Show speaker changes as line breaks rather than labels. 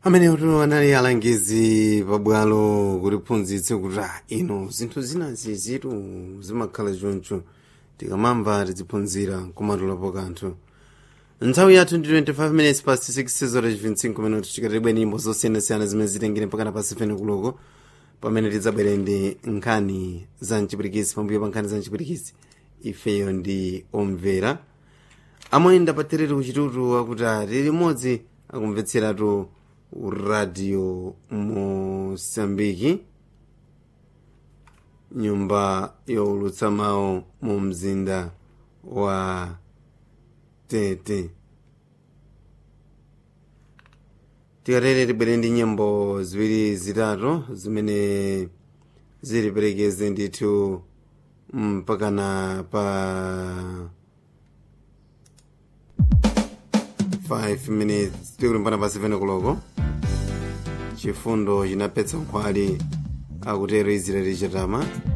amene utu anali alangizi pabwalo kutiphunzitse kuti ah, ino zinthu zina zizitu zimakhala choncho tikamamva tiziphunzira kumatulapo kanthu nthawi yathu ndi 25 minutes past 6 zora 25 minuti chikatibwe nyimbo zosiyanasiyana zimene zitengere mpakana pa 7 kuloko pamene tidzabwere ndi nkhani za mchipirikisi pambuyo pa nkhani za mchipirikisi ifeyo ndi omvera amoyenda patereri kuchitutu akuti ali limodzi akumvetseratu radio mosambiki nyumba youlutsa mawu mu mzinda wa tete tikatere tibwere ndi nyimbo ziwiri zitatu zimene ziliperekeze ndithu mpakana pa 5 minutes tikuti mpana pa 7 kuloko chifundo chinapetsa nkhwali akutero israeli chatama